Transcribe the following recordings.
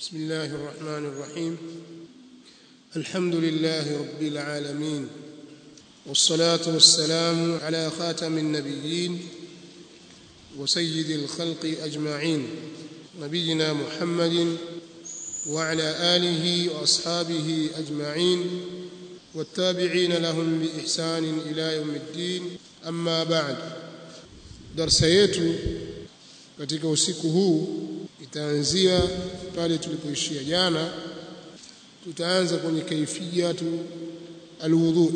بسم الله الرحمن الرحيم الحمد لله رب العالمين والصلاة والسلام على خاتم النبيين وسيد الخلق أجمعين نبينا محمد وعلى آله وأصحابه أجمعين والتابعين لهم بإحسان إلى يوم الدين أما بعد darsa yetu katika usiku huu itaanzia pale tulipoishia jana tutaanza kwenye kaifiyatu alwudhu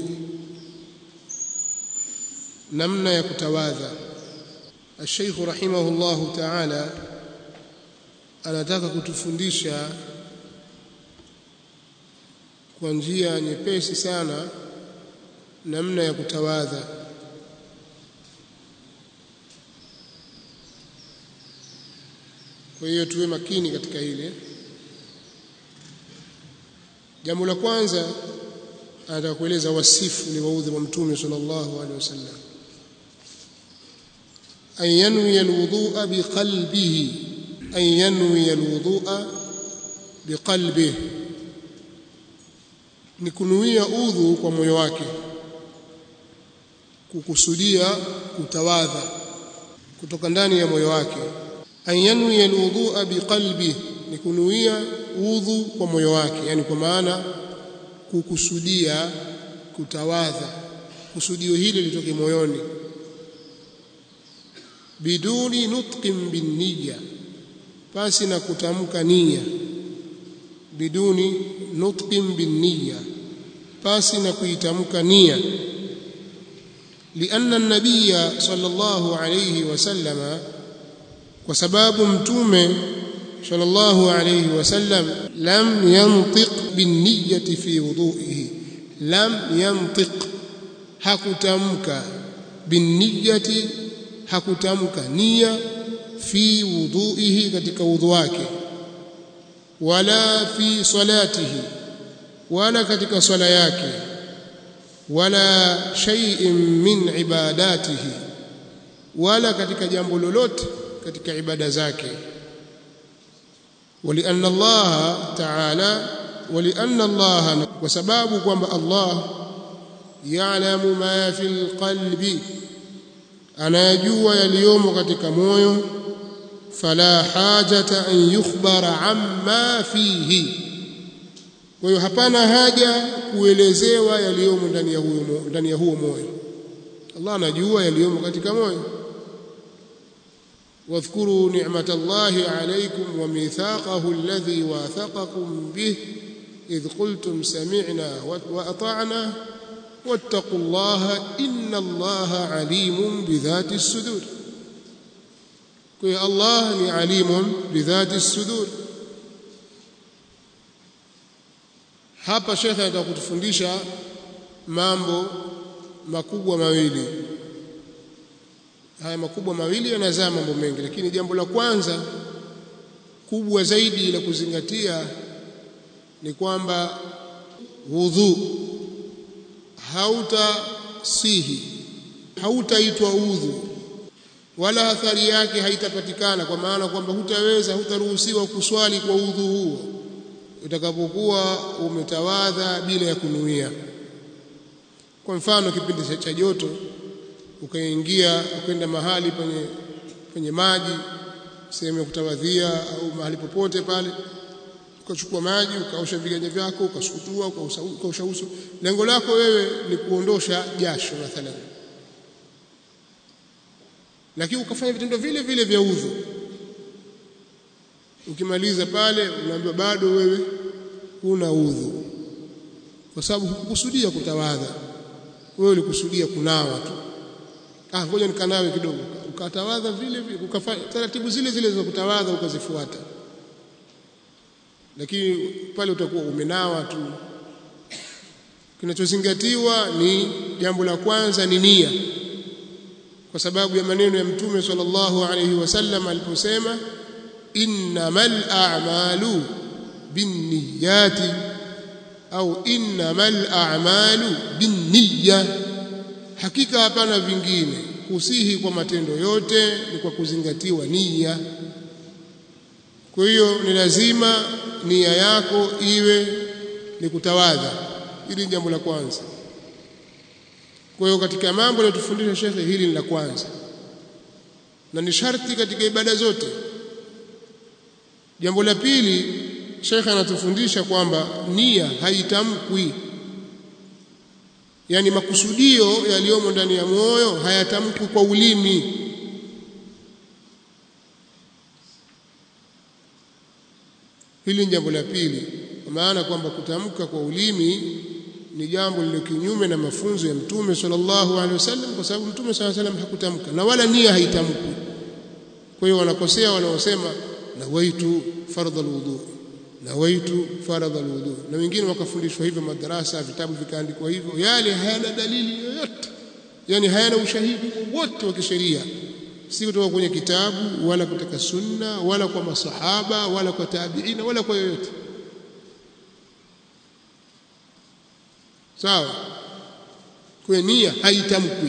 namna ya kutawadha الشيخ رحمه الله تعالى anataka kutufundisha kwa njia nyepesi sana namna ya kutawadha kwa hiyo tuwe makini katika hili jambo la kwanza anataka kueleza wasifu ni waudhi wa mtume sallallahu alaihi wasallam an yanwi alwudhu'a biqalbihi an yanwi alwudhu'a biqalbihi ni kunuia udhu kwa moyo wake kukusudia kutawadha kutoka ndani ya moyo wake an yanwi alwudhu'a biqalbi ni kunuia udhu kwa moyo wake yani kwa maana kukusudia kutawadha kusudio hili litoke moyoni biduni nutqin binniya pasi na kutamka nia biduni nutqin binniya pasi na kuitamka nia لأن النبي صلى الله عليه وسلم kwa sababu mtume sallallahu alayhi wasallam lam yantiq binniyati fi wudhu'ihi lam yantiq hakutamka binniyati hakutamka nia fi wudhu'ihi katika wudhu wake wala fi salatihi wala katika swala yake wala shay'in min ibadatihi wala katika jambo lolote katika ibada zake ولأن الله تعالى ولأن الله وسبب kwamba Allah ya'lamu ma fil qalbi anayajua yaliyomo katika moyo fala hajata an yukhbara amma fihi kwa hiyo hapana haja kuelezewa yaliyomo ndani ya huo ndani ya huo moyo Allah anajua yaliyomo katika moyo واذكروا نعمة الله عليكم وميثاقه الذي واثقكم به إذ قلتم سمعنا وأطعنا واتقوا الله إن الله عليم بذات الصدور كي الله عليم بذات الصدور hapa shekhe anataka kutufundisha mambo makubwa mawili haya makubwa mawili yanazaa mambo mengi lakini jambo la kwanza kubwa zaidi la kuzingatia ni kwamba wudhu hautasihi hautaitwa udhu wala athari yake haitapatikana kwa maana kwamba hutaweza hutaruhusiwa kuswali kwa udhu huo utakapokuwa umetawadha bila ya kunuia kwa mfano kipindi cha joto ukaingia ukaenda mahali penye penye maji sehemu ya kutawadhia au mahali popote pale ukachukua maji ukaosha viganja vyako ukasukutua ukaosha uso lengo lako wewe ni kuondosha jasho mathalan lakini ukafanya vitendo vile vile vya udhu ukimaliza pale unaambiwa bado wewe huna udhu kwa sababu hukukusudia kutawadha wewe ulikusudia kunawa tu ah ngoja nikanawe kidogo ukatawadha vile vile ukafanya taratibu zile zile za kutawadha ukazifuata lakini pale utakuwa umenawa tu kinachozingatiwa ni jambo la kwanza ni nia kwa sababu ya maneno ya mtume sallallahu alayhi wasallam aliposema innamal a'malu binniyati au innamal a'malu binniyya hakika hapana vingine kusihi kwa matendo yote ni kwa kuzingatiwa nia kwa hiyo ni lazima nia yako iwe ni kutawadha hili ni jambo la kwanza kwa hiyo katika mambo yanayotufundisha shekhe hili ni la kwanza na ni sharti katika ibada zote jambo la pili shekhe anatufundisha kwamba nia haitamkwi yani makusudio yaliyomo ndani ya moyo hayatamkwi kwa ulimi hili ni jambo la pili kwa maana kwamba kutamka kwa ulimi ni jambo lililo kinyume na mafunzo ya mtume sallallahu alaihi wasallam kwa sababu mtume sallallahu alaihi wasallam hakutamka na wala nia haitamkwi kwa hiyo wanakosea wanaosema nawaitu fardha alwudu nawaitu faradha alwudu na wengine wakafundishwa hivyo madarasa vitabu vikaandikwa hivyo yale hayana dalili yoyote yani hayana ushahidi wote wa kisheria si kutoka kwenye kitabu wala kutoka sunna wala kwa masahaba wala kwa tabiina wala kwa yoyote sawa kwa nia haitamkwi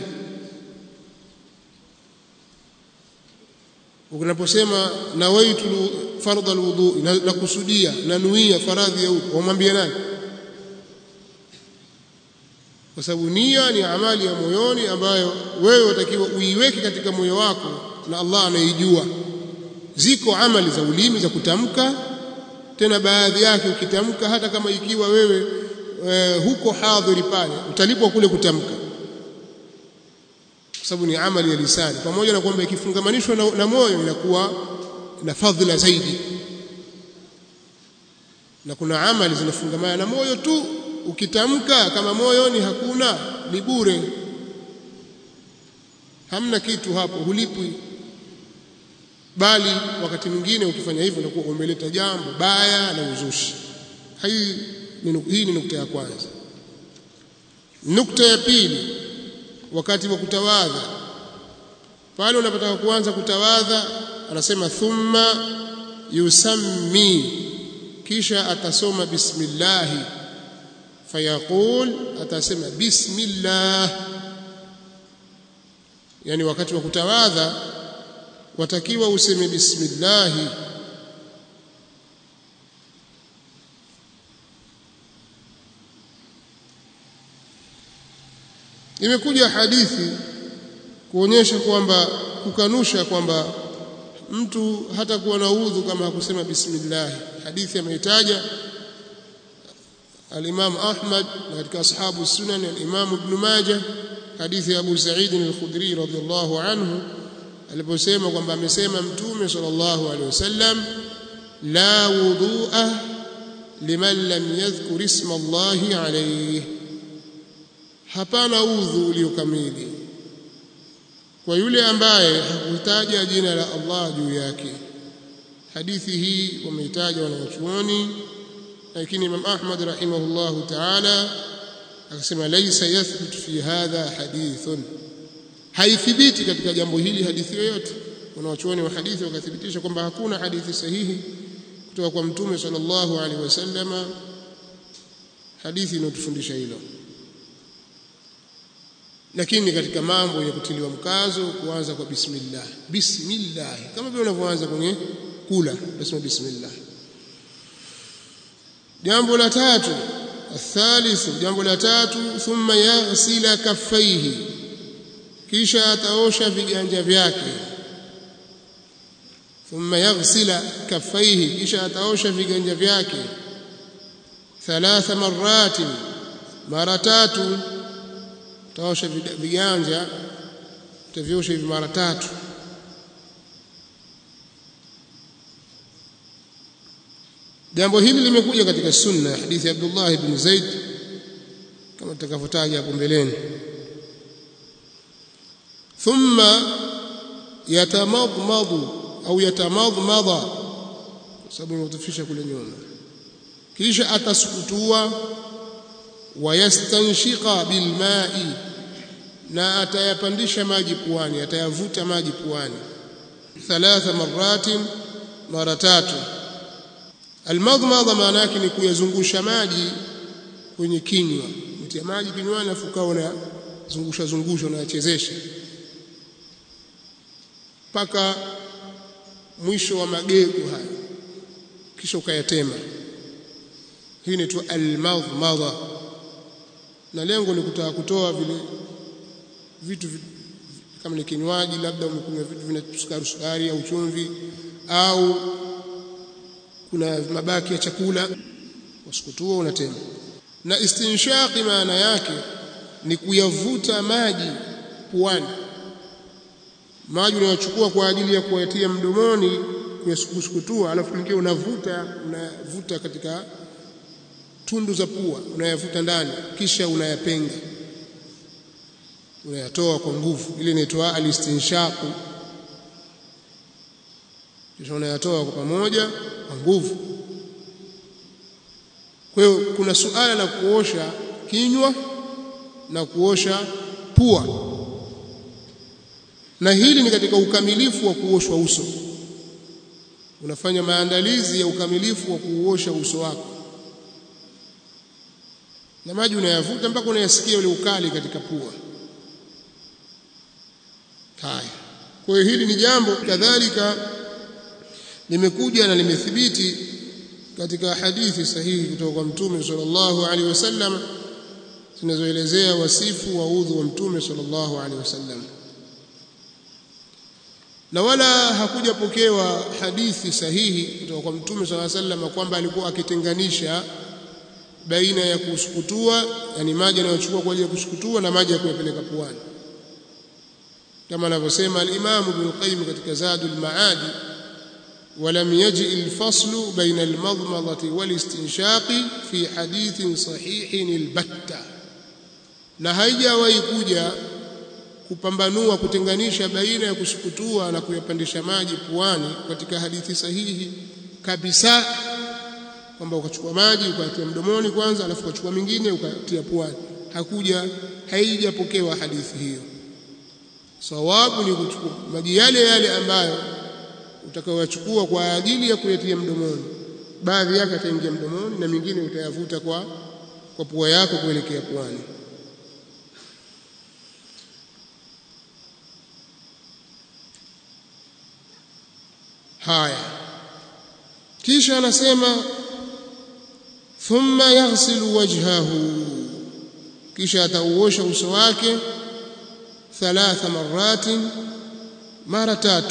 unaposema nawaitu fardha alwudu na, na kusudia na nuia faradhi ya udhu wamwambia nani kwa sababu nia ni amali ya moyoni ambayo wewe watakiwa uiweke katika moyo wako na Allah anaijua ziko amali za ulimi za kutamka tena baadhi yake ukitamka hata kama ikiwa wewe e, huko hadhiri pale utalipwa kule kutamka kwa sababu ni amali ya lisani pamoja na kwamba ikifungamanishwa na, na moyo inakuwa na fadhila zaidi na kuna amali zinafungamana na moyo tu ukitamka kama moyoni hakuna ni bure hamna kitu hapo hulipwi bali wakati mwingine ukifanya hivyo unakuwa umeleta jambo baya na uzushi hii hii ni nukta ya kwanza nukta ya pili wakati wa kutawadha pale unapotaka kuanza kutawadha anasema thumma yusammi kisha atasoma bismillah fayaqul atasema bismillah yani wakati wa kutawadha watakiwa useme bismillah imekuja hadithi kuonyesha kwamba kukanusha kwamba mtu hata kuwa na udhu kama hakusema bismillah hadithi ameitaja al-Imam Ahmad na katika ashabu sunan al-Imam Ibn Majah hadithi ya Abu Sa'id al-Khudri radhiyallahu anhu aliposema kwamba amesema mtume sallallahu alaihi wasallam la wudu'a liman lam yadhkur isma Allahi alayhi hapana udhu uliokamili kwa yule ambaye hakutaja jina la Allah juu yake hadithi hii wameitaja wanawachuoni lakini Imam Ahmad rahimahullahu ta'ala akasema laysa yathbut fi hadha hadithun haithibiti katika jambo hili hadithi yoyote wanawachuoni wa hadithi wakathibitisha kwamba hakuna hadithi sahihi kutoka kwa mtume sallallahu alaihi wasallama hadithi inayotufundisha hilo lakini katika mambo ya kutiliwa mkazo kuanza kwa bismillah bismillah kama vile unavyoanza kwenye kula unasema bismillah jambo la tatu الثالث jambo la tatu thumma yaghsila kaffaihi kisha ataosha viganja vyake thumma yaghsila kaffaihi kisha ataosha viganja vyake thalatha maratin mara tatu utaosha viganja utaviosha hivi mara tatu jambo hili limekuja katika sunna hadithi ya Abdullah ibn Zaid kama tutakavyotaja hapo mbeleni thumma yatamadmadu au yatamadmada kwa sababu imetufisha kule nyuma kisha atasukutua wayastanshiqa bilma'i na atayapandisha maji puani atayavuta maji puani thalatha maratin mara tatu almadmadha maana yake ni kuyazungusha maji kwenye kinywa mtia maji kinywani afu ukawa unazungusha zungusha unayachezesha mpaka mwisho wa magego haya kisha ukayatema hii inaitwa almadmadha na lengo ni kutaka kutoa vile vitu kama ni kinywaji labda umekunywa vitu vina sukari sukari au chumvi au kuna mabaki ya chakula wasukutua unatema na istinshaqi maana yake ni kuyavuta maji puani maji unayochukua kwa ajili ya kuyatia mdomoni kuyasukutua alafu mwingine unavuta unavuta katika tundu za pua unayavuta ndani kisha unayapenga unayatoa kwa nguvu ile inaitwa alistinshaqu kisha unayatoa kwa pamoja kwa nguvu kwa hiyo kuna suala la kuosha kinywa na kuosha pua na hili ni katika ukamilifu wa kuoshwa uso unafanya maandalizi ya ukamilifu wa kuosha uso wako na maji unayavuta mpaka unayasikia ule ukali katika pua haya kwa hiyo hili ni jambo kadhalika limekuja na limethibiti katika hadithi sahihi kutoka kwa mtume sallallahu alaihi wasallam zinazoelezea wasifu wa udhu wa mtume sallallahu alaihi wasallam na wala hakujapokewa hadithi sahihi kutoka kwa mtume sallallahu alaihi wasallam kwamba alikuwa akitenganisha baina ya kusukutua yani maji anayochukua kwa ajili ya kusukutua na maji ya kuyapeleka puani kama anavyosema al-Imam Ibn Qayyim katika Zadul Ma'ad ولم يجئ الفصل بين المضمضة والاستنشاق في حديث صحيح البتة na haijawahi kuja kupambanua kutenganisha baina ya kusukutua na kuyapandisha maji puani katika hadithi sahihi kabisa kwamba ukachukua maji ukatia mdomoni kwanza alafu ukachukua mingine ukatia puani hakuja haijapokewa hadithi hiyo sawabu ni kuchukua maji yale yale ambayo utakayochukua kwa ajili ya kuyatia mdomoni baadhi yake ataingia mdomoni na mingine utayavuta kwa kwa pua yako kuelekea puani haya kisha anasema thumma yaghsilu wajhahu kisha atauosha uso wake thalatha maratin mara tatu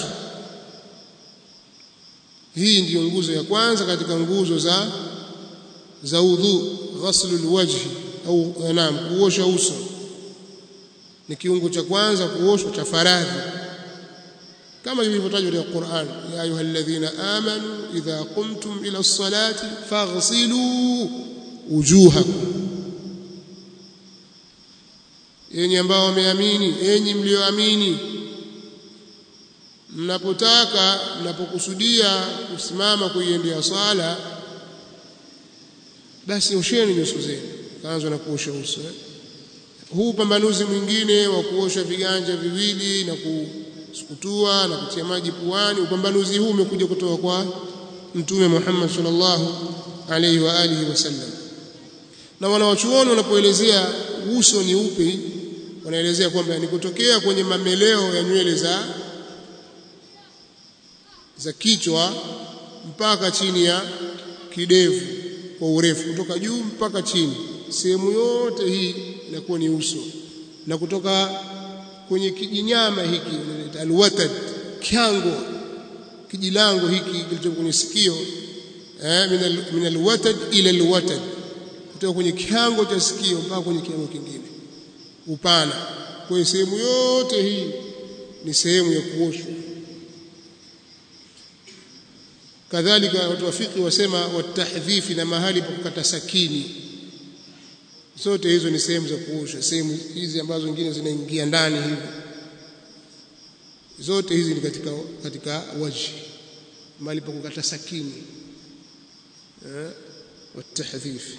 hii ndiyo nguzo ya kwanza katika nguzo za za udhu ghaslul wajhi au naam kuosha uso ni kiungo cha kwanza kuoshwa cha faradhi kama ilivyotajwa katika Qur'an ya ayyuhalladhina amanu idha qumtum ila as-salati faghsilu wujuhakum yenye ambao wameamini enyi mlioamini mnapotaka mnapokusudia kusimama kuiendea swala basi osheni nyuso zenu kaanza na kuosha uso eh? huu pambanuzi mwingine wa kuosha viganja viwili na kusukutua na kutia maji puani upambanuzi huu umekuja kutoka kwa mtume Muhammad sallallahu alaihi wa alihi wasallam na wanawachuoni wanapoelezea uso ni upi wanaelezea kwamba ni kutokea kwenye mameleo ya nywele za za kichwa mpaka chini ya kidevu kwa urefu kutoka juu mpaka chini sehemu yote hii inakuwa ni uso na kutoka kwenye kijinyama hiki unaita alwatad kyango kijilango hiki kilicho kwenye sikio eh min alwatad ila alwatad kutoka kwenye kiango cha sikio mpaka kwenye kiango kingine upana kwa sehemu yote hii ni sehemu ya kuoshwa kadhalika watu wafiki wasema watahdhifi na mahali pa kukata sakini zote hizo ni sehemu za kuosha sehemu hizi ambazo nyingine zinaingia ndani hivi zote hizi ni katika katika waji mahali pa kukata sakini eh watahdhifi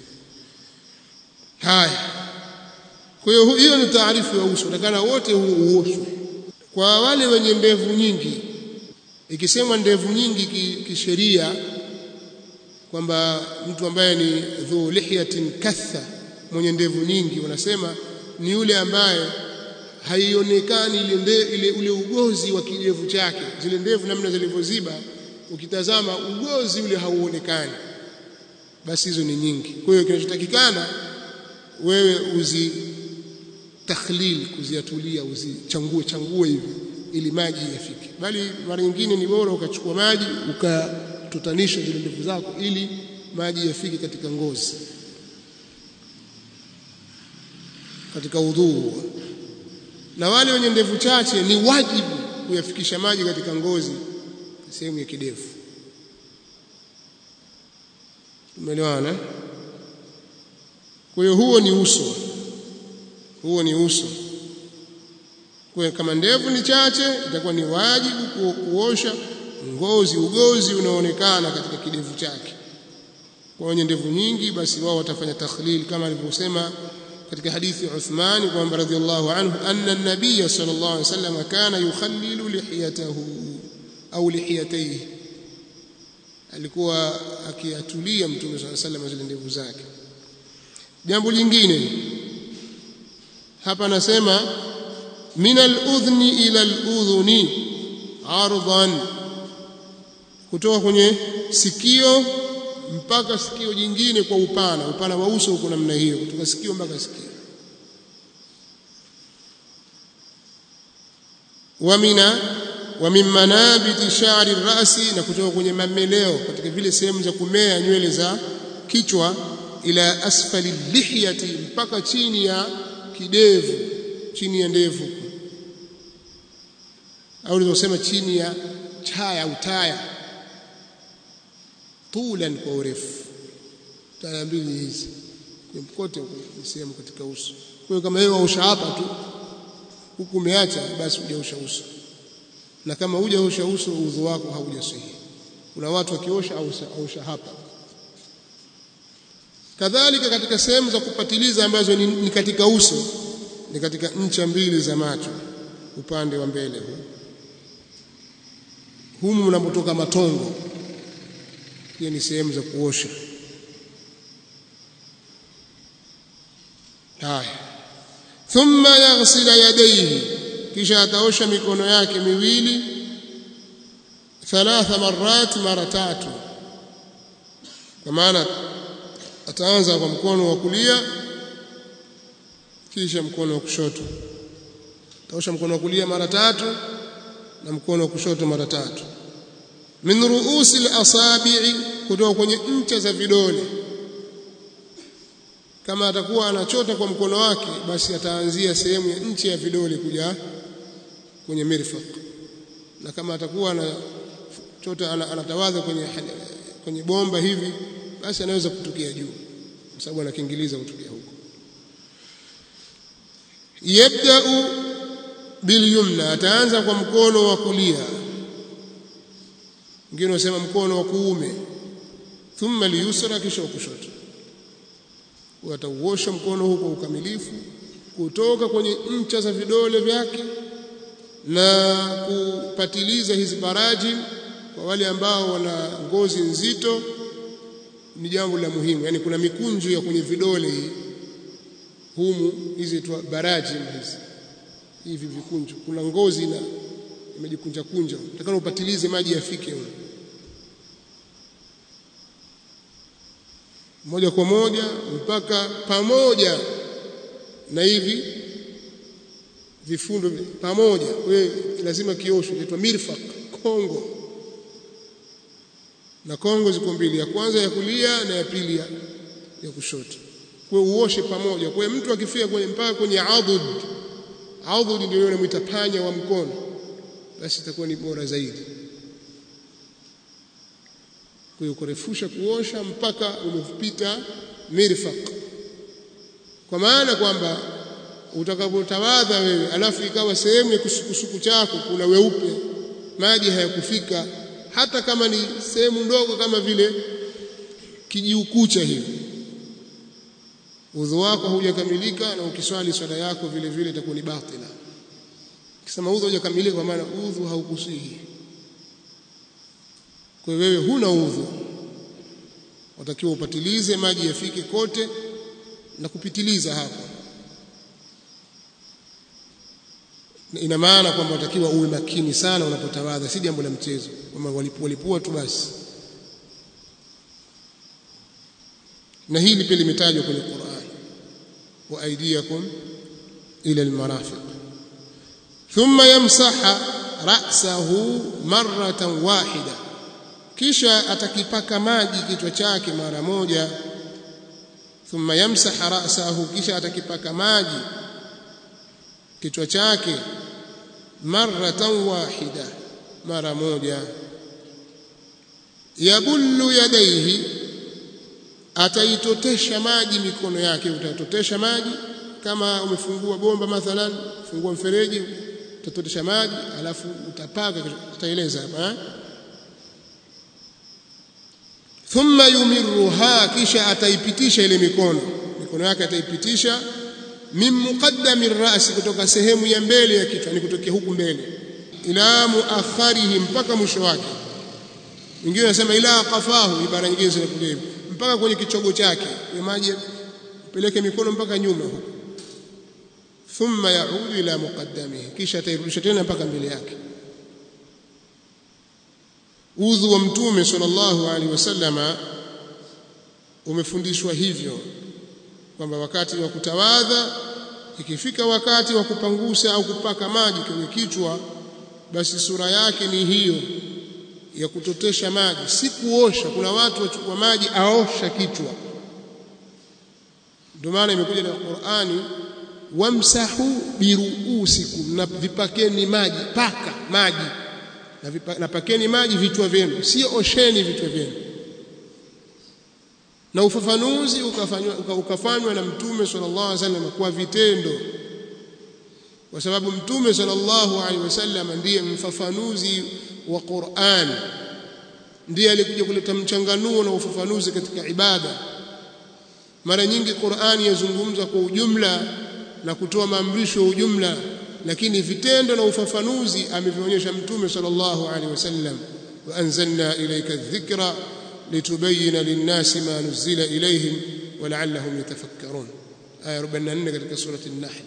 haya kwa hiyo hiyo ni taarifu ya uso takana wote huu uoshwe kwa wale wenye ndevu nyingi ikisemwa ndevu nyingi kisheria kwamba mtu ambaye ni dhu lihyatin katha mwenye ndevu nyingi wanasema ni yule ambaye haionekani ile, ile ule ugozi wa kidevu chake zile ndevu namna zilivyoziba ukitazama ugozi ule hauonekani basi hizo ni nyingi kwa hiyo kinachotakikana wewe uzi takhlil kuziatulia uzichangue changue hivi ili maji yafike bali mara nyingine ni bora ukachukua maji ukatutanisha zile ndevu zako ili maji yafike katika ngozi katika udhuu na wale wenye ndevu chache ni wajibu kuyafikisha maji katika ngozi sehemu ya kidevu umeelewana kwa hiyo huo ni uso huo ni uso kwa kama ndevu ni chache itakuwa ni wajibu ku, kuosha ngozi ugozi unaonekana katika kidevu chake kwa wenye ndevu nyingi basi wao watafanya takhlil kama alivyosema katika hadithi ya Uthman kwamba radhiallahu anhu anna an-nabiy sallallahu alayhi wasallam kana yukhallilu lihiyatahu au lihiyatayhi alikuwa akiatulia mtume sallallahu alayhi wasallam zile ndevu zake jambo lingine hapa anasema min al-udhni ila al-udhuni ardan kutoka kwenye sikio mpaka sikio jingine kwa upana upana wa uso uko namna hiyo kutoka sikio mpaka sikio wa mina wa min manabiti sha'ri rasi na kutoka kwenye mameleo katika vile sehemu za kumea nywele za kichwa ila asfali lihyati mpaka chini ya kidevu chini ya ndevu au unaweza chini ya chaya au taya tulan kwa urefu taya mbili hizi kwa mkote ni sehemu katika uso kwa hiyo kama wewe waosha hapa tu huku umeacha basi hujaosha uso na kama hujaosha uso udhu wako haujasihi kuna watu wakiosha ausha hapa kadhalika katika sehemu za kupatiliza ambazo ni, ni katika uso ni katika ncha mbili za macho upande wa mbele huu humu mnapotoka matongo pia ni sehemu za kuosha haya thumma yaghsila yadayhi kisha ataosha mikono yake miwili thalatha marat mara tatu kwa maana ataanza kwa mkono wa kulia kisha mkono wa kushoto ataosha mkono wa kulia mara tatu na mkono wa kushoto mara tatu min ruusi al-asabi'i kutoka kwenye ncha za vidole kama atakuwa anachota kwa mkono wake basi ataanzia sehemu ya ncha ya vidole kuja kwenye mirfaq na kama atakuwa anachota anatawadha kwenye kwenye bomba hivi basi anaweza kutukia juu kwa sababu anakiingiliza kutukia huko yabda'u bilyumna ataanza kwa mkono wa kulia wengine wasema mkono wa kuume thumma liyusra kisha kushoto watauosha mkono huu kwa ukamilifu kutoka kwenye ncha za vidole vyake na kupatiliza hizi baraji kwa wale ambao wana ngozi nzito ni jambo la muhimu yani kuna mikunjo ya kwenye vidole hii humu hizi tu baraji hizi hivi vikunjo kuna ngozi na imejikunja kunja utakana upatilize maji yafike huko moja kwa moja mpaka pamoja na hivi vifundo pamoja we lazima kiosho inaitwa mirfaq kongo na kongo ziko mbili ya kwanza ya kulia na ya pili ya, ya kushoto kwa uoshe pamoja kwa mtu akifia kwenye mpaka kwenye adud adud ndio yule mwita panya wa mkono basi itakuwa ni bora zaidi kwa hiyo kurefusha kuosha mpaka umepita mirfaq kwa maana kwamba utakapotawadha wewe alafu ikawa sehemu ya kusukusuku chako kuna weupe maji hayakufika hata kama ni sehemu ndogo kama vile kijiukucha hivi udhu wako haujakamilika na ukiswali swala yako vile vile itakuwa ni batila ukisema udhu haujakamilika kwa maana udhu haukusihi kwa hiyo wewe huna udhu watakiwa upatilize maji yafike kote na kupitiliza hapo ina maana kwamba utakiwa uwe makini sana unapotawadha si jambo la mchezo kwamba walipua lipua tu basi na hili pia limetajwa kwenye Qur'an wa aydiyakum ila almarafiq thumma yamsaha ra'sahu marratan wahida kisha atakipaka maji kichwa chake mara moja thumma yamsaha ra'sahu kisha atakipaka maji kichwa chake marratan wahida mara moja yabullu yadaihi ataitotesha maji mikono yake utatotesha maji kama umefungua bomba mathalan fungua mfereji utatotesha maji alafu utapaka tutaeleza hapa thumma yumirruha kisha ataipitisha ile mikono mikono yake ataipitisha min muqaddami rasi kutoka sehemu ya mbele ya kichwa ni kutokea huku mbele ila muakharihi mpaka mwisho wake wengine wanasema ila qafahu ibara nyingine zinakuja hivyo mpaka kwenye kichogo chake ya maji peleke mikono mpaka nyuma huko thumma yaudu ila muqaddamihi kisha atairudisha tena mpaka mbele yake udhu wa mtume sallallahu alaihi wasallama umefundishwa hivyo kwamba wakati wa kutawadha ikifika wakati wa kupangusa au kupaka maji kwenye kichwa basi sura yake ni hiyo ya kutotesha maji si kuosha kuna watu wachukua maji aosha kichwa ndio maana imekuja na Qur'ani wamsahu biruusikum na vipakeni maji paka maji na, vipa, na pakeni maji vichwa vyenu sio osheni vichwa vyenu na ufafanuzi ukafanywa ukafanywa na mtume sallallahu alaihi wasallam kwa vitendo kwa sababu mtume sallallahu alaihi wasallam ndiye mfafanuzi wa Qur'an ndiye alikuja kuleta mchanganuo na ufafanuzi katika ibada mara nyingi Qur'ani yazungumza kwa ujumla na kutoa maamrisho ya ujumla lakini vitendo na ufafanuzi amevionyesha mtume sallallahu alaihi wasallam wa anzalna ilayka dhikra litubayyana lin-nasi ma nuzila ilayhim wa la'allahum yatafakkarun aya 44 katika surati an-nahl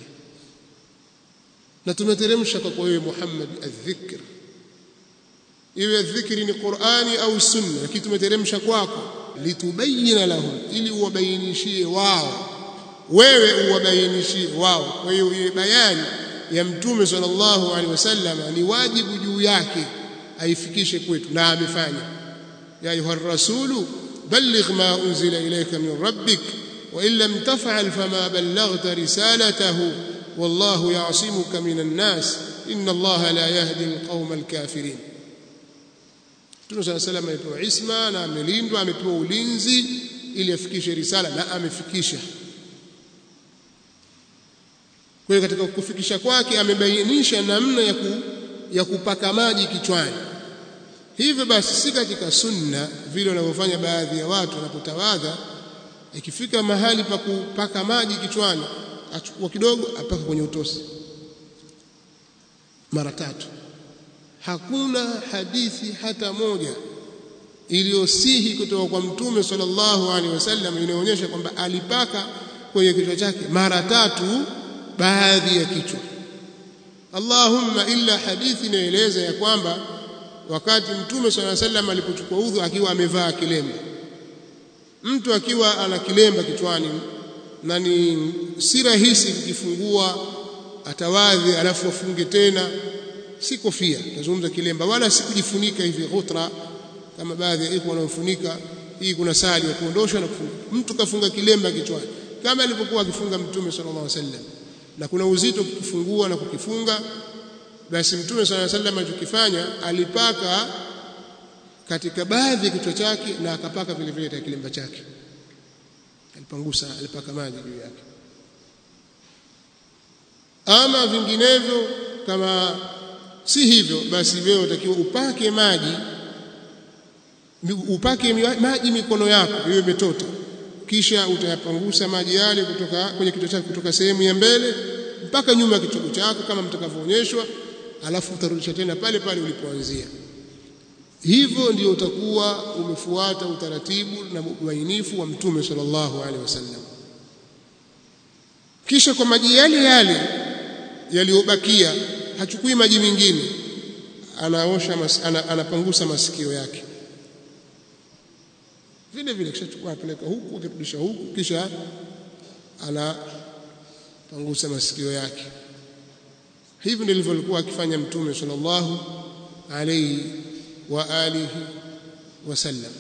na tumeteremsha kwa wewe Muhammad adh-dhikr iwe dhikri ni Qur'ani au sunna lakini tumeteremsha kwako litubayyana lahum ili uwabainishie wao wewe uwabainishie wao kwa hiyo ile bayani ya mtume sallallahu alaihi wasallam ni wajibu juu yake aifikishe kwetu na amefanya ya ayuha rasulu balligh ma unzila ilayka min rabbik wa in lam taf'al fama ballaghta risalatahu wallahu ya'simuka minan nas inna allaha la yahdi alqawma alkafirin Mtume صلى الله عليه وسلم amepewa isma na amelindwa amepewa ulinzi ili afikishe risala na amefikisha kwa hiyo katika kufikisha kwake amebainisha namna ya, ku, ya kupaka maji kichwani hivyo basi si katika sunna vile wanavyofanya baadhi ya watu wanapotawadha ikifika mahali pa kupaka maji kichwani achukua kidogo apaka kwenye utosi mara tatu hakuna hadithi hata moja iliyosihi kutoka kwa mtume sallallahu alaihi wasallam inaonyesha kwamba alipaka kwenye kichwa chake mara tatu baadhi ya kichwa Allahumma illa hadithi inaeleza ya kwamba wakati mtume sallallahu alaihi wasallam alipochukua udhu akiwa amevaa kilemba mtu akiwa ana kilemba kichwani na ni si rahisi kukifungua atawadhi alafu afunge tena si kofia nazungumza kilemba wala si kujifunika hivi ghutra kama baadhi ya iko wanaofunika hii kuna sali ya kuondosha na kufunga mtu kafunga kilemba kichwani kama alivyokuwa akifunga mtume sallallahu alaihi wasallam na kuna uzito kukifungua na kukifunga basi mtume sallallahu alaihi wasallam alichokifanya alipaka katika baadhi ya kichwa chake na akapaka vile vile katika kilemba chake alipangusa alipaka maji juu yake ama vinginevyo kama si hivyo basi wewe utakiwa upake maji upake maji mikono yako iwe imetota kisha utayapangusa maji yale kutoka kwenye kichwa chako kutoka sehemu ya mbele mpaka nyuma ya kichwa chako kama mtakavyoonyeshwa alafu utarudisha tena pale pale ulipoanzia hivyo ndio utakuwa umefuata utaratibu na ubainifu wa mtume sallallahu alaihi wasallam kisha kwa maji yale yale yaliyobakia hachukui maji mengine anaosha mas, ana, anapangusa masikio yake vile vile kisha chukua apeleka huku akirudisha huku kisha anapangusa masikio yake hivi ndivyo alikuwa akifanya mtume sallallahu alayhi wa alihi wasallam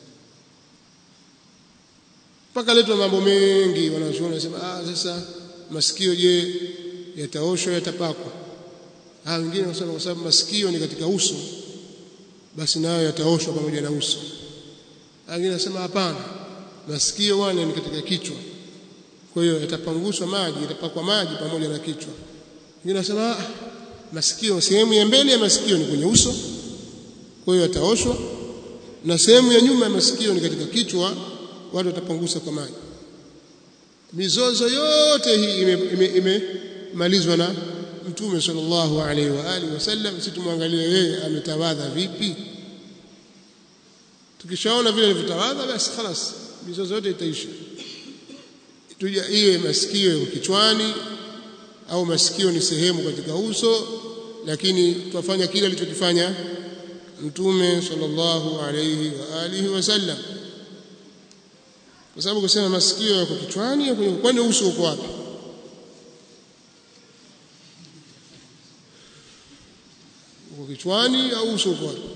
mpaka letwa mambo mengi wanazuoni wanasema ah sasa masikio je yataoshwa yatapakwa ah wengine wanasema kwa sababu masikio ni katika uso basi nayo yataoshwa pamoja na uso wengine wanasema hapana masikio wana ni katika kichwa kwa hiyo yatapanguswa maji yatapakwa maji pamoja na kichwa wengine wanasema ah masikio sehemu ya mbele ya masikio ni kwenye uso kwa hiyo yataoshwa na sehemu ya nyuma ya masikio ni katika kichwa watu watapangusa kwa maji mizozo yote hii imemalizwa ime, ime na mtume sallallahu alaihi wa alihi wasallam si tumwangalie yeye ametawadha vipi tukishaona vile alivyotawadha basi خلاص mizozo yote itaisha tuja iwe masikio yako kichwani au masikio ni sehemu katika uso lakini twafanya kile alichokifanya mtume sallallahu alayhi wa alihi wasallam kwa sababu kusema masikio yako kichwani kwani uso uko wapi uko kichwani au uso uko wapi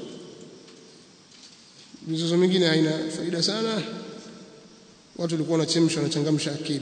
mizozo mingine haina faida sana watu walikuwa wanachemsha wanachangamsha akili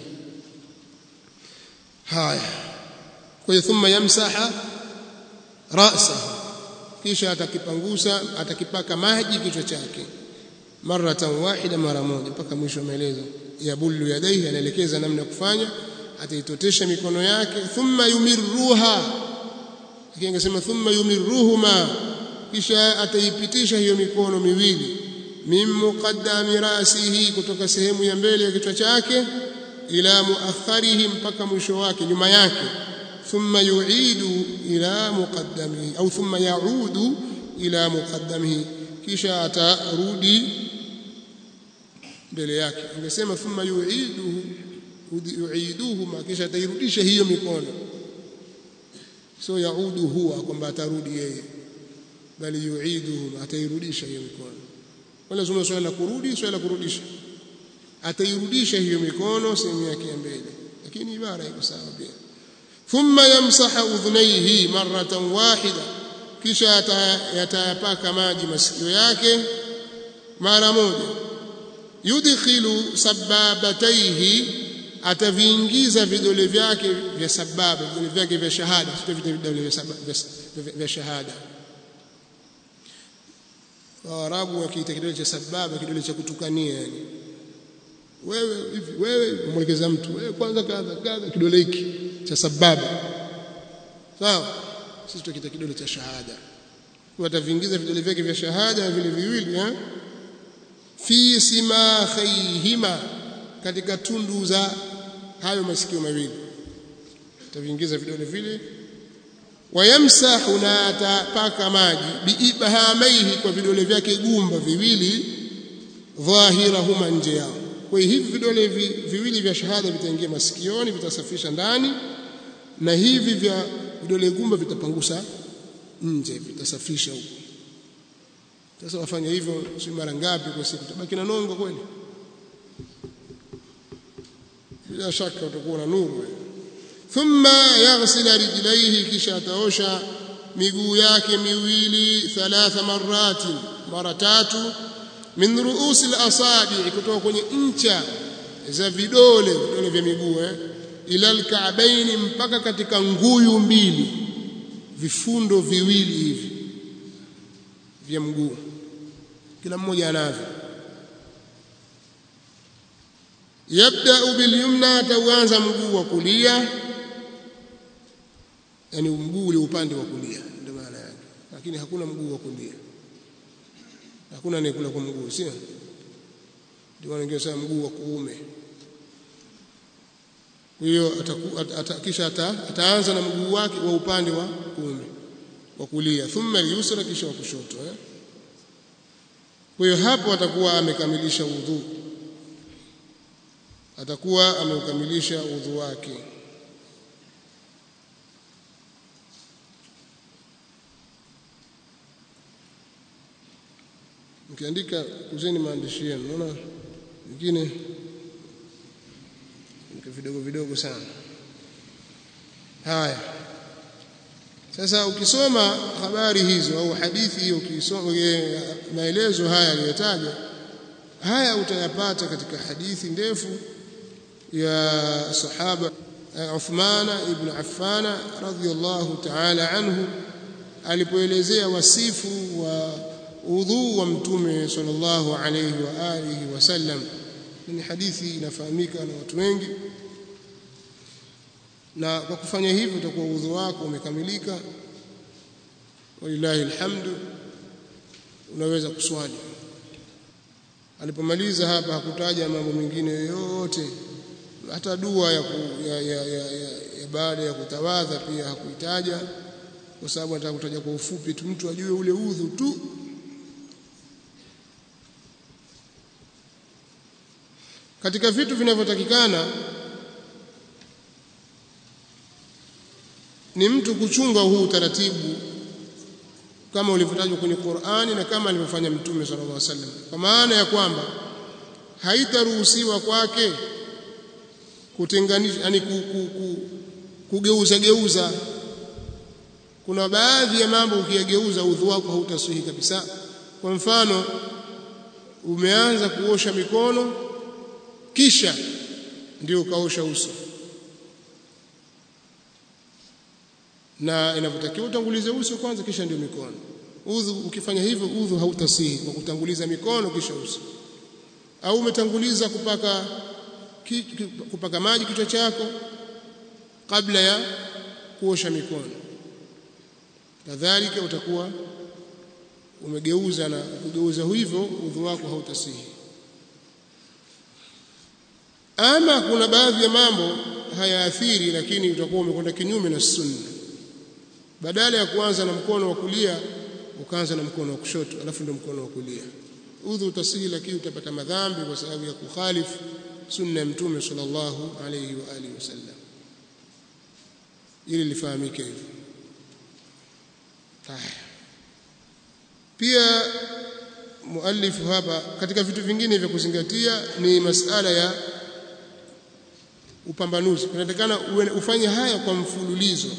haya kwa hiyo thumma yamsaha ra'sahu kisha atakipangusa atakipaka maji kichwa chake maratan wahida mara moja mpaka mwisho wa maelezo yabullu yadaihi anaelekeza namna ya kufanya ataitotesha mikono yake thumma yumirruha akingesema thumma yumirruhuma kisha ataipitisha hiyo mikono miwili min muqaddami rasihi kutoka sehemu ya mbele ya kichwa chake ila muakharihi mpaka mwisho wake nyuma yake thumma yu'idu ila muqaddamihi au thumma yaudu ila muqaddamihi kisha atarudi mbele yake angesema thumma yu'iduhu yu'iduhuma kisha atairudisha hiyo mikono so yaudu huwa kwamba atarudi yeye bali yu'iduhuma atairudisha hiyo mikono wala zungumza swala la kurudi swala la kurudisha atairudisha hiyo mikono sehemu yake ya mbele lakini ibara iko sawa pia thumma yamsaha udhunaihi maratan wahida kisha yatayapaka maji masikio yake mara moja yudkhilu sababataihi ataviingiza vidole vyake vya sababa vidole vyake vya shahada sio vidole vya shahada Waarabu wakiita kidole cha sababa kidole cha kutukania yani wewe hivi wewe mwelekeza mtu wewe kwanza kadha kadha kidole hiki cha sababa sawa sisi tukiita kidole cha shahada kwa ataviingiza vidole vyake vya shahada vile viwili eh fi simakhayhima katika tundu za hayo masikio mawili ataviingiza vidole vile wayamsahu na atapaka maji biibhamaihi kwa vidole vyake gumba viwili dhahirahuma nje yao kwa hiyo hivi vidole vi, viwili vya shahada vitaingia masikioni vitasafisha ndani na hivi vya vidole gumba vitapangusa nje vitasafisha huko sasa wafanya hivyo si mara ngapi kwa siku tabaki na nongo kweli bila shaka utakuwa na nuru thumma yaghsila rijlaihi kisha ataosha miguu yake miwili thalatha marati mara tatu min ruusi al-asabi kutoka kwenye ncha za vidole vidole vya miguu eh ila al-ka'baini mpaka katika nguyu mbili vifundo viwili hivi vya mguu kila mmoja anavyo yabda bilyumna ataanza mguu wa kulia yani mguu ule upande wa kulia ndio maana yake lakini hakuna mguu wa kulia hakuna anayekula kwa mguu sio ndio wanaongea sana mguu wa kuume kwa hiyo kisha ataanza na mguu wake wa upande wa kuume wa kulia thumma yusra kisha wa kushoto eh kwa hiyo hapo atakuwa amekamilisha udhu atakuwa ameukamilisha udhu wake mkiandika kuzeni maandishi yenu naona wengine vidogo vidogo sana haya sasa ukisoma habari hizo au hadithi hiyo ukisoma maelezo haya aliyotaja haya utayapata katika hadithi ndefu ya sahaba Uthman ibn Affan radhiyallahu ta'ala anhu alipoelezea wasifu wa udhu wa mtume sallallahu alayhi wa alihi wasallam ni hadithi inafahamika na watu wengi na kwa kufanya hivyo utakuwa udhu wako umekamilika walillahi alhamdu unaweza kuswali alipomaliza hapa hakutaja mambo mengine yoyote hata dua ya, ku, ya, ya, ya, ya, ya baada ya kutawadha pia hakuitaja kwa sababu anataka kutaja kwa ufupi tu mtu ajue ule udhu tu katika vitu vinavyotakikana ni mtu kuchunga huu utaratibu kama ulivyotajwa kwenye Qur'ani na kama alivyofanya Mtume sallallahu alaihi wasallam kwa maana ya kwamba haitaruhusiwa kwake kutenganisha yani ku, ku, ku, kugeuza geuza kuna baadhi ya mambo ukiyageuza udhu wako hautasihi kabisa kwa mfano umeanza kuosha mikono kisha ndio ukaosha uso na inavyotakiwa utangulize uso kwanza kisha ndio mikono udhu ukifanya hivyo udhu hautasihi kwa kutanguliza mikono kisha uso au umetanguliza kupaka ki, ki, kupaka maji kichwa chako kabla ya kuosha mikono kadhalika utakuwa umegeuza na kugeuza hivyo udhu wako hautasihi ama kuna baadhi ya mambo hayaathiri lakini utakuwa umekwenda kinyume na sunna badala ya kuanza na mkono wa kulia ukaanza na mkono wa kushoto alafu ndio mkono wa kulia udhu utasihi lakini utapata madhambi kwa sababu ya kukhalifu sunna ya mtume sallallahu alayhi wa alihi wasallam ili lifahamike hivyo pia muallifu hapa katika vitu vingine vya kuzingatia ni masala ya upambanuzi inatakana ufanye haya kwa mfululizo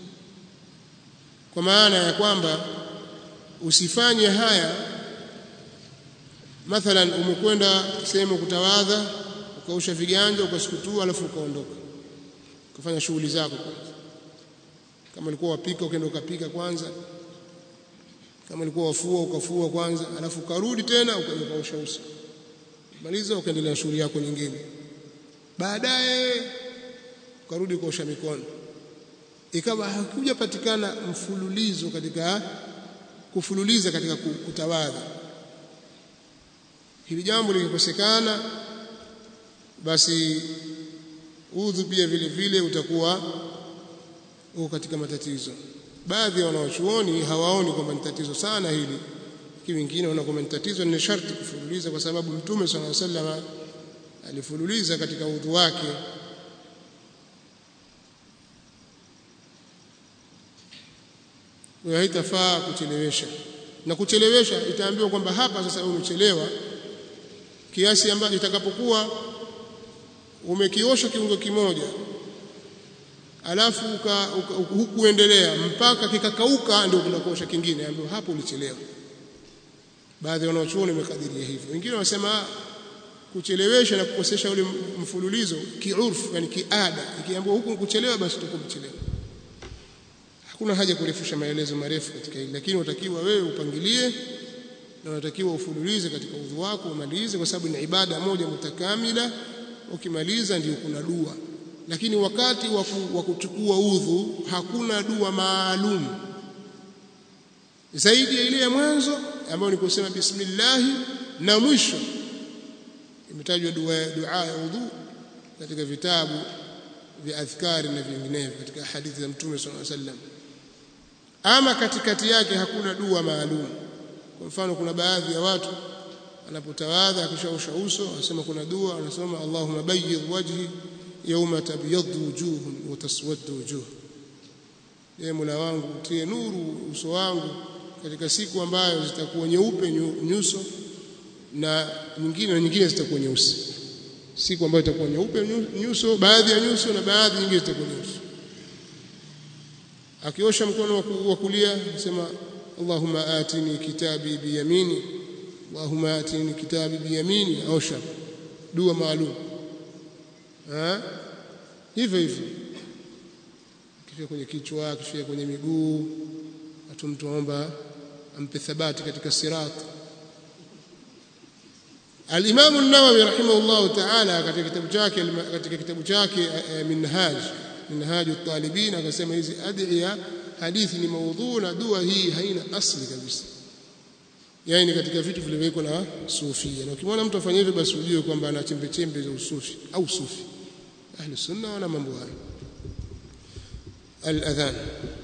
kwa maana ya kwamba usifanye haya mathalan umekwenda sehemu kutawadha ukaosha viganja ukasukutua alafu ukaondoka ukafanya shughuli zako kwanza kama ulikuwa wapika ukaenda ukapika kwanza kama ulikuwa wafua ukafua kwanza alafu ukarudi tena ukaja ukaosha uso maliza ukaendelea na shughuli yako nyingine baadaye ukarudi kuosha mikono ikawa hakujapatikana mfululizo katika kufululiza katika kutawadha hili jambo likikosekana basi udhu pia vile vile utakuwa uko katika matatizo baadhi ya wanawachuoni hawaoni kwamba ni tatizo sana hili lakini wengine wanaona kwamba ni tatizo ni sharti kufululiza kwa sababu mtume sallallahu alaihi wasallam alifululiza katika udhu wake kwa haitafaa kuchelewesha na kuchelewesha itaambiwa kwamba hapa sasa umechelewa kiasi ambacho itakapokuwa umekiosha kiungo kimoja alafu hukuendelea mpaka kikakauka ndio kunakosha kingine ambapo hapo ulichelewa baadhi ya wanaochuoni wamekadiria hivyo wengine wanasema kuchelewesha na kukosesha ule mfululizo kiurfu yani kiada ikiambiwa huku kuchelewa basi utakuwa mchelewa hakuna haja kurefusha maelezo marefu katika hili lakini unatakiwa wewe upangilie na unatakiwa ufululize katika udhu wako umalize kwa sababu ni ibada moja mutakamila ukimaliza ndio kuna dua lakini wakati wa kuchukua udhu hakuna dua maalum zaidi ya ile ya mwanzo ambayo ni kusema bismillah na mwisho imetajwa dua dua ya udhu katika vitabu vya adhkari na vinginevyo katika hadithi za mtume sallallahu alaihi wasallam ama katikati yake hakuna dua maalum kwa mfano kuna baadhi ya watu anapotawadha akishaosha uso anasema kuna dua anasema Allahumma bayyidh wajhi yawma tabyaddu wujuhun wa taswaddu wujuh ye Mola wangu tie nuru uso wangu katika siku ambayo zitakuwa nyeupe nyuso na nyingine na nyingine zitakuwa nyeusi siku ambayo itakuwa nyeupe nyuso baadhi ya nyuso na baadhi nyingine zitakuwa nyeusi akiosha mkono wa kulia sema Allahumma atini kitabi biyamini Allahumma atini kitabi biyamini osha dua maalum eh hivyo hivyo kifika kwenye kichwa kifika kwenye miguu watu mtu aomba ampe thabati katika sirat Al-Imam an-Nawawi rahimahullah ta'ala katika kitabu chake katika kitabu chake Minhaj Minhaj at-Talibin akasema hizi adhiya hadithi ni maudhu na dua hii haina asli kabisa yani katika vitu vilivyowekwa na sufia na ukimwona mtu afanya hivyo basi ujue kwamba ana chembe chembe za usufi au sufi ahli sunna wana mambo hayo al-adhan